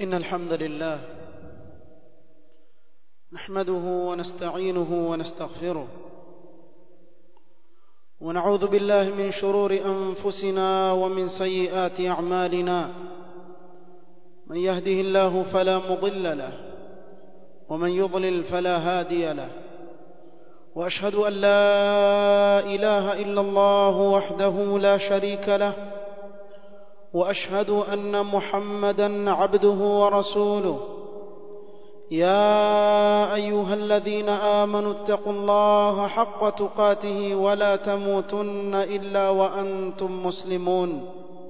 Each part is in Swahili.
إن الحمد لله نحمده ونستعينه ونستغفره ونعوذ بالله من شرور أنفسنا ومن سيئات أعمالنا من يهده الله فلا مضل له ومن يضلل فلا هادي له وأشهد أن لا إله إلا الله وحده لا شريك له واشهد ان محمدا عبده ورسوله يا ايها الذين امنوا اتقوا الله حق تقاته ولا تموتن الا وانتم مسلمون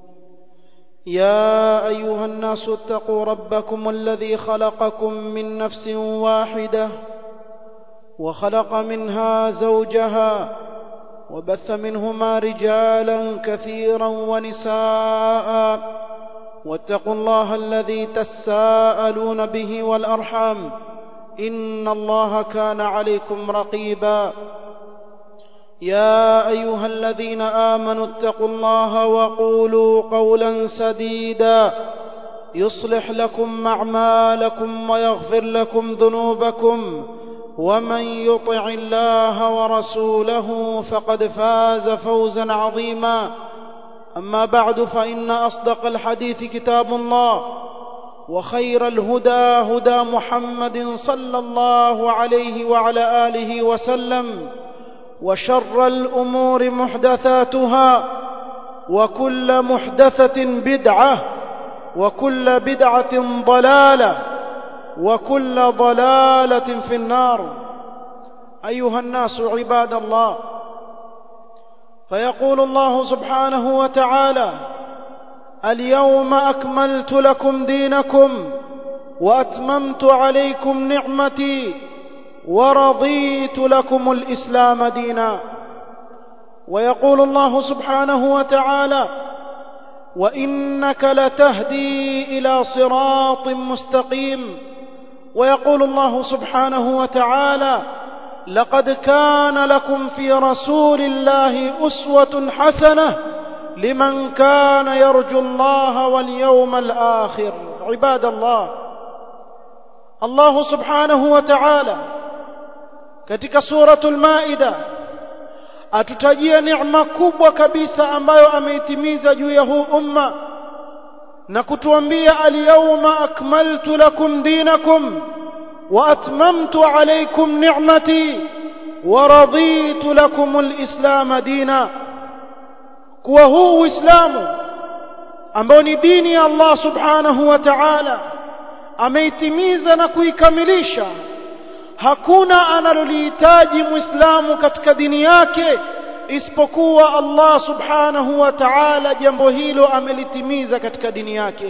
يا ايها الناس اتقوا ربكم الذي خلقكم من نفس واحده وخلق منها زوجها وبث منهما رجالا كثيرا ونساء واتقوا الله الذي تساءلون به والارحام ان الله كان عليكم رقيبا يا ايها الذين امنوا اتقوا الله وقولوا قولا سديدا يصلح لكم اعمالكم ويغفر لكم ذنوبكم ومن يطع الله ورسوله فقد فاز فوزا عظيما اما بعد فان اصدق الحديث كتاب الله وخير الهدى هدى محمد صلى الله عليه وعلى اله وسلم وشر الامور محدثاتها وكل محدثه بدعه وكل بدعه ضلاله وكل ضلاله في النار ايها الناس عباد الله فيقول الله سبحانه وتعالى اليوم اكملت لكم دينكم واتممت عليكم نعمتي ورضيت لكم الاسلام دينا ويقول الله سبحانه وتعالى وانك لتهدي الى صراط مستقيم ويقول الله سبحانه وتعالى لقد كان لكم في رسول الله اسوه حسنه لمن كان يرجو الله واليوم الاخر عباد الله الله سبحانه وتعالى katika suratul maida atutajia neema kubwa kabisa ambayo ameitimiza juu ya huu umma na kutuambia alyawma akmaltu lakum dinakum wa atmamtu alaykum ni'mati wa raditu lakum alislam dina kuwa huu uislamu ambao ni dini ya Allah subhanahu wa ta'ala ameitimiza na kuikamilisha hakuna analolihitaji muislamu katika dini yake isipokuwa Allah subhanahu wa ta'ala jambo hilo amelitimiza katika dini yake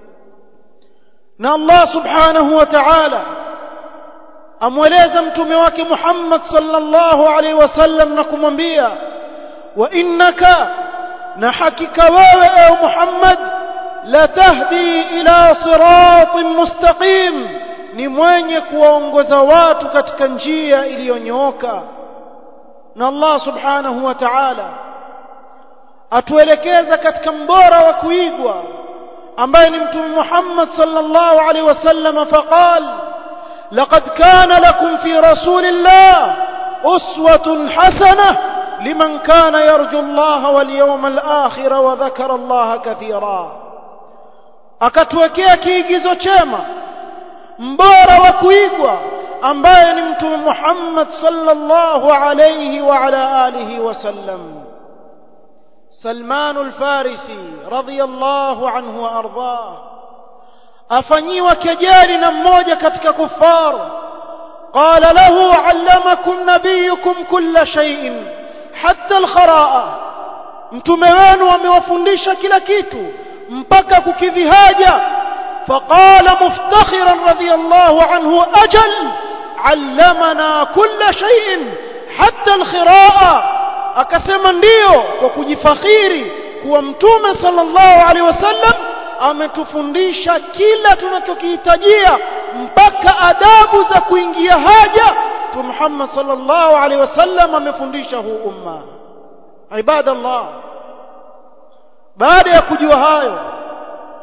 na Allah subhanahu wa ta'ala amweleza mtume wake Muhammad sallallahu alaihi wasallam na kumwambia wa innaka na hakika wewe ewe Muhammad la tahdi ila siratin mustaqim ni mwenye kuwaongoza watu katika njia iliyonyooka na Allah subhanahu wa ta'ala atuelekeza katika mbora wa kuigwa ambaye ni mtume Muhammad sallallahu alaihi wasallam faqal laqad kana lakum fi rasulillah uswatun hasanah liman kana yarju Allah wal yawmal akhir wa dhakara Allah kathira akatuwekea kiigizo chema mbora wa kuigwa ambaye ni mtume Muhammad sallallahu alayhi wa ala alihi wasallam Salman al-Farisi radiyallahu anhu wa ardhah afanyiwa kejeli na mmoja katika kufar qala lahu allamakum nabiyukum kulla shay'in hatta al-khara'a mtume wenu amewafundisha kila kitu mpaka kukidhi haja فقال مفتخرا رضي الله عنه أجل علمنا كل شيء حتى الخراءة akasema ndio kwa kujifakhiri kuwa mtume sallallahu alaihi wasallam ametufundisha kila tunachokihitajia mpaka adabu za kuingia haja tu Muhammad sallallahu alaihi wasallam amefundisha huu umma ibadallah baada ya kujua hayo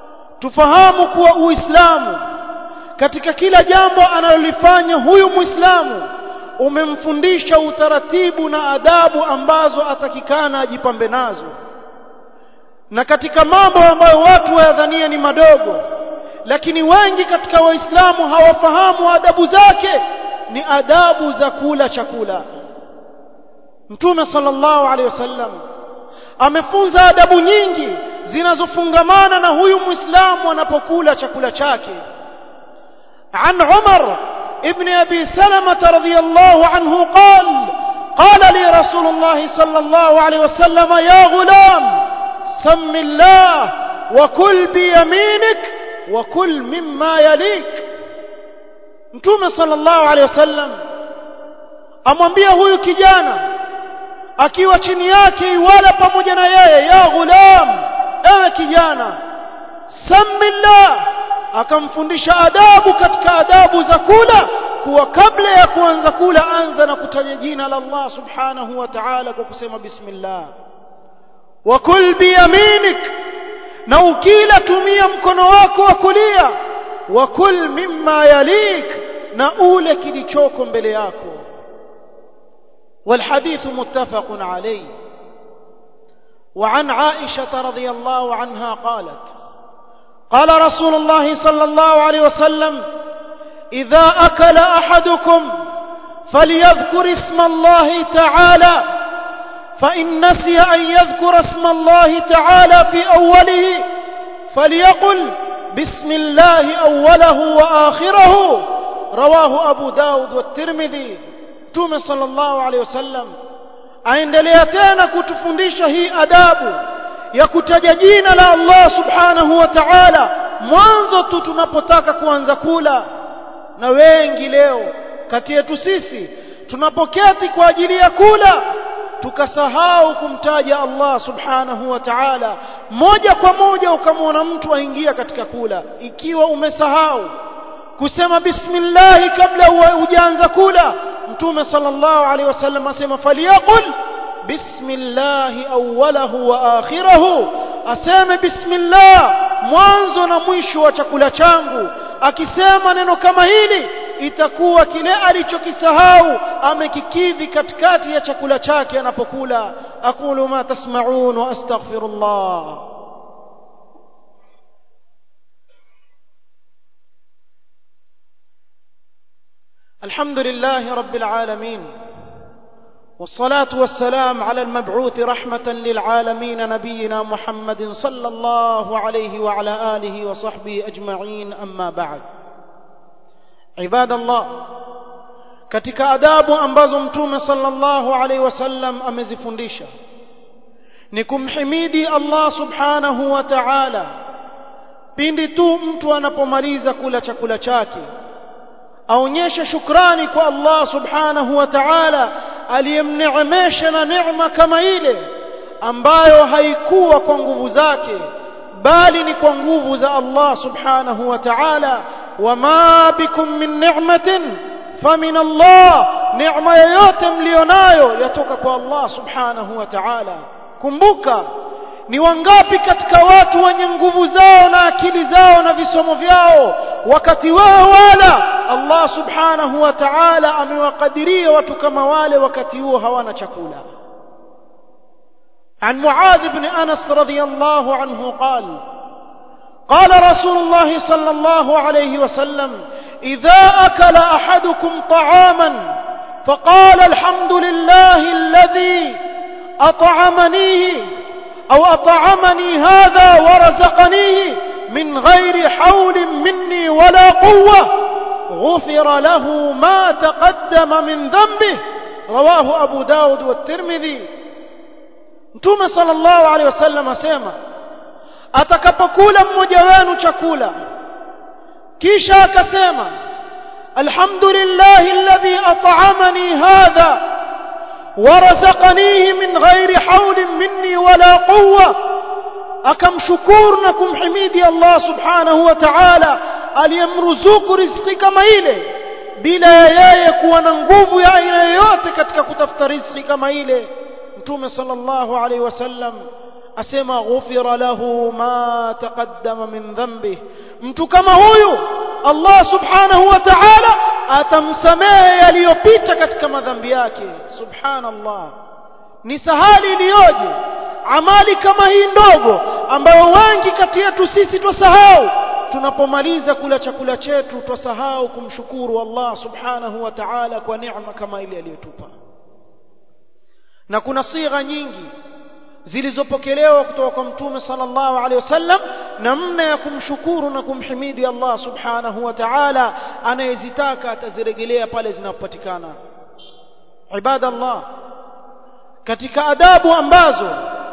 tufahamu kuwa uislamu katika kila jambo analolifanya huyu muislamu umemfundisha utaratibu na adabu ambazo atakikana ajipambe nazo na katika mambo ambayo watu wayadhania ni madogo lakini wengi katika waislamu hawafahamu adabu zake ni adabu za kula chakula mtume sallallahu alaihi wasallam amefunza adabu nyingi zinazofungamana na huyu muislamu anapokula chakula chake عن عمر ابن أبي سلمة رضي الله عنه قال قال لي رسول الله صلى الله عليه وسلم يا غلام سم الله وكل بيمينك وكل مما يليك mtume sallallahu alaihi wasallam amwambia huyu kijana akiwa chini yake iwala pamoja na yeye ya ghulam ewe kijana samillah akamfundisha adabu katika adabu za kula kuwa kabla ya kuanza kula anza na kutaja jina la Allah subhanahu wa ta'ala kwa kusema bismillah wa kul biyaminik na ukila tumia mkono wako wa kulia wa kul mimma yalik na ule kilichoko mbele yako والحديث متفق عليه وعن عائشة رضي الله عنها قالت قال رسول الله صلى الله عليه وسلم إذا أكل أحدكم فليذكر اسم الله تعالى فإن نسي أن يذكر اسم الله تعالى في أوله فليقل بسم الله أوله وآخره رواه أبو داود والترمذي توم صلى الله عليه وسلم aendelea tena kutufundisha hii adabu ya kutaja jina la Allah subhanahu wa ta'ala mwanzo tu tunapotaka kuanza kula na wengi leo kati yetu sisi tunapoketi kwa ajili ya kula tukasahau kumtaja Allah subhanahu wa ta'ala moja kwa moja ukamwona mtu aingia katika kula ikiwa umesahau kusema bismillah kabla hujaanza kula mtume sallallahu alaihi wasallam asema faliyaqul bismillah awwalahu wa akhirahu aseme bismillah mwanzo na mwisho wa chakula changu akisema neno kama hili itakuwa kile alichokisahau amekikidhi katikati ya chakula chake anapokula aqulu ma tasma'un wa astaghfirullah الحمد لله رب العالمين والصلاة والسلام على المبعوث رحمة للعالمين نبينا محمد صلى الله عليه وعلى آله وصحبه أجمعين أما بعد عباد الله katika adabu ambazo mtume sallallahu alaihi wasallam amezifundisha ni kumhimidi Allah subhanahu wa ta'ala pindi tu mtu anapomaliza kula chakula chake aonyeshe shukrani kwa Allah subhanahu wa ta'ala aliyemneemesha na neema kama ile ambayo haikuwa kwa nguvu zake bali ni kwa nguvu za Allah subhanahu wa ta'ala wama bikum min ni'matin famin Allah neema yoyote mlionayo yatoka kwa Allah subhanahu wa ta'ala kumbuka ni wangapi katika watu wenye nguvu zao na akili zao na visomo vyao wakati wao wala Allah subhanahu wa ta'ala amewakadiria watu kama wale wakati huo hawana chakula عن معاذ بن أنس رضي الله عنه قال قال رسول الله صلى الله عليه وسلم إذا أكل أحدكم طعاما فقال الحمد لله الذي أطعمنيه أو أطعمني هذا ورزقنيه من غير حول مني ولا قوة غفر له ما تقدم من ذنبه رواه أبو داود والترمذي Mtume sallallahu alaihi wasallam asema atakapokula mmoja wenu chakula kisha akasema alhamdulillahi alladhi at'amani hadha warazaqanihi min ghairi hawlin minni wala quwwa akamshukuru na kumhimidi Allah subhanahu wa ta'ala aliyemruzuku riziki kama ile bila ya yeye kuwa na nguvu ya aina yoyote katika kutafuta riziki kama ile mtume sallallahu alaihi wasallam asema ghufira lahu ma taqaddama min dhanbi mtu kama huyu Allah subhanahu wa ta'ala atamsamehe yaliyopita katika madhambi yake subhanallah ni sahali iliyoje amali kama hii ndogo ambayo wengi kati yetu sisi twasahau tunapomaliza kula chakula chetu twasahau kumshukuru Allah subhanahu wa ta'ala kwa neema kama ile aliyotupa na kuna sigha nyingi zilizopokelewa kutoka kwa mtume sallallahu alaihi wasallam namna ya kumshukuru na kumhimidi Allah subhanahu wa ta'ala anayezitaka atazirejelea pale zinapopatikana ibadallah katika adabu ambazo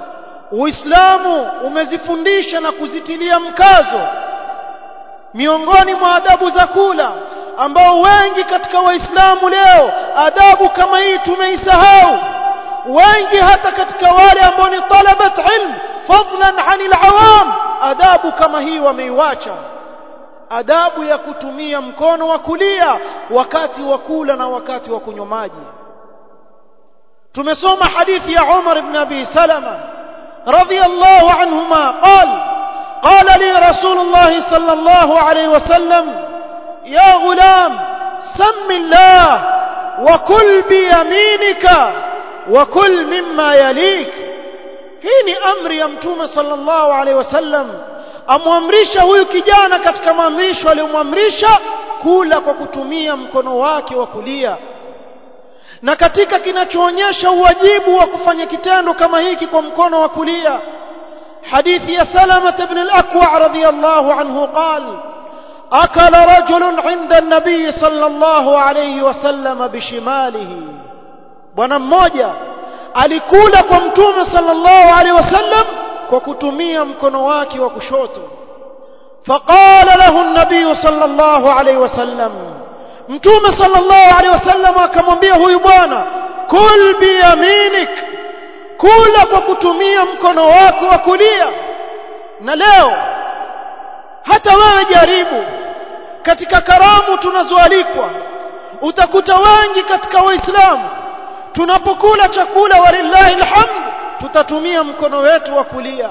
Uislamu umezifundisha na kuzitilia mkazo miongoni mwa adabu za kula ambao wengi katika waislamu leo adabu kama hii tumeisahau wengi hata katika wale ambao ni talabat ilm fadlan anil awam adabu kama hii wameiwacha adabu ya kutumia mkono wa kulia wakati wa kula na wakati wa kunywa maji tumesoma hadithi ya Umar ibn Abi Salama radiyallahu anhuma qala قال لي رسول الله صلى الله عليه وسلم يا غلام سم الله وكل بيمينك وكل مما يليك hii ni amri ya mtume sallallahu alaihi wasallam amwamrisha huyu kijana katika maamrisho aliyomwamrisha kula kwa kutumia mkono wake wa kulia na katika kinachoonyesha uwajibu wa kufanya kitendo kama hiki kwa mkono wa kulia حديث يا سلمة بن الأكوع رضي الله عنه قال أكل رجل عند النبي صلى الله عليه وسلم بشماله bwana mmoja alikula kwa mtume sallallahu alaihi wasallam kwa kutumia mkono wake wa kushoto faqala lahu an-nabiy sallallahu alaihi wasallam mtume sallallahu alaihi wasallam akamwambia huyu bwana kul biyaminik kula kwa kutumia mkono wako wa kulia na leo hata wewe jaribu katika karamu tunazoalikwa utakuta wengi katika waislamu tunapokula chakula walillahi alhamd tutatumia mkono wetu wa kulia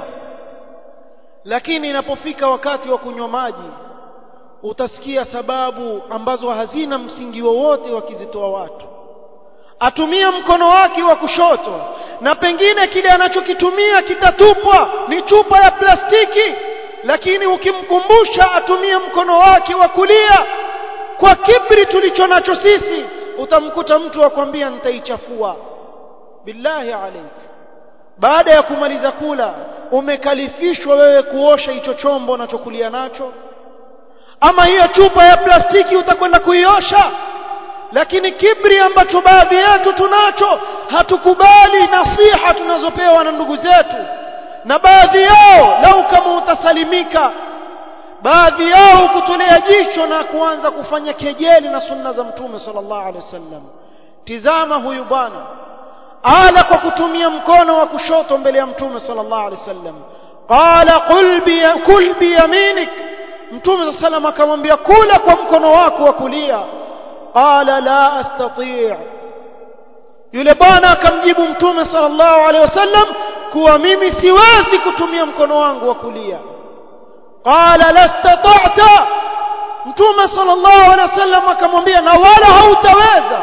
lakini inapofika wakati wa kunywa maji utasikia sababu ambazo hazina msingi wowote wakizitoa watu atumia mkono wake wa kushoto na pengine kile anachokitumia kitatupwa ni chupa ya plastiki lakini ukimkumbusha atumie mkono wake wa kulia kwa kibri tulicho nacho sisi utamkuta mtu akwambia nitaichafua billahi alaik baada ya kumaliza kula umekalifishwa wewe kuosha hicho chombo unachokulia nacho ama hiyo chupa ya plastiki utakwenda kuiosha lakini kibri ambacho baadhi yetu tunacho hatukubali nasiha tunazopewa na ndugu zetu na baadhi yao lau kama utasalimika baadhi yao kutolea jicho na kuanza kufanya kejeli na sunna za mtume sallallahu alaihi wasallam tizama huyu bwana ala kwa kutumia mkono wa kushoto mbele ya mtume sallallahu alaihi wasallam qala qul bi kul bi yaminik mtume sallallahu alaihi wasallam akamwambia kula kwa mkono wako wa kulia qala la astati' yule bwana akamjibu mtume sallallahu alaihi wasallam kuwa mimi siwezi kutumia mkono wangu wa kulia qala lastata'ta mtume sallallahu alaihi wasallam akamwambia na wala hautaweza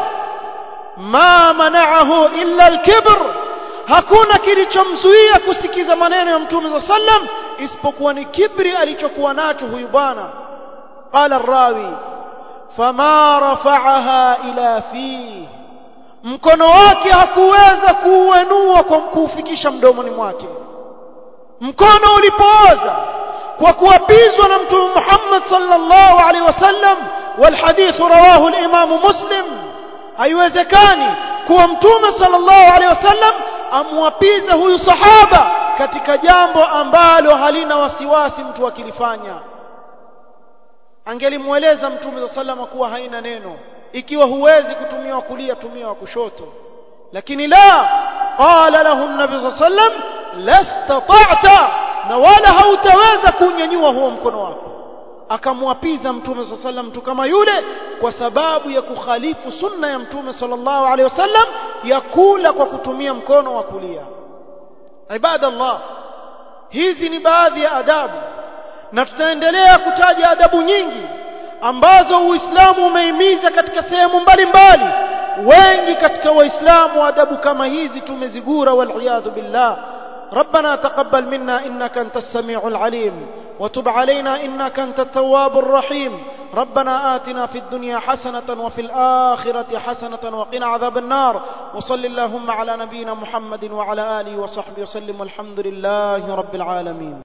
ma mana'ahu illa al-kibr hakuna kilichomzuia kusikiza maneno ya mtume sallallahu alaihi wasallam isipokuwa ni kibri alichokuwa nacho huyu bwana qala ar-rawi fama rafa'aha ila fihi mkono wake hakuweza kuuenua kwa kuufikisha mdomoni mwake mkono ulipooza kwa kuapizwa na mtume Muhammad sallallahu alaihi wasallam والحديث رواه الإمام مسلم haiwezekani kuwa mtume sallallahu alaihi wasallam amwapiza huyu sahaba katika jambo ambalo halina wasiwasi mtu akilifanya angelimweleza mtume sallallahu kuwa haina neno ikiwa huwezi kutumia wa kulia tumia wa kushoto lakini la qala lahu an-nabi sallam lastata'ta na wala hautaweza kunyanyua huo mkono wako akamwapiza mtume sallam mtu kama yule kwa sababu ya kukhalifu sunna ya mtume sallallahu alaihi wasallam ya kula kwa kutumia mkono wa kulia ibadallah hizi ni baadhi ya adabu na tutaendelea kutaja adabu nyingi ambazo Uislamu umehimiza katika sehemu mbalimbali wengi katika waislamu adabu kama hizi tumezigura wal billah ربنا تقبل منا إنك أنت السميع العليم وتب علينا إنك أنت التواب الرحيم ربنا آتنا في الدنيا حسنة وفي الآخرة حسنة وقنا عذاب النار وصل اللهم على نبينا محمد وعلى آله وصحبه وسلم والحمد لله رب العالمين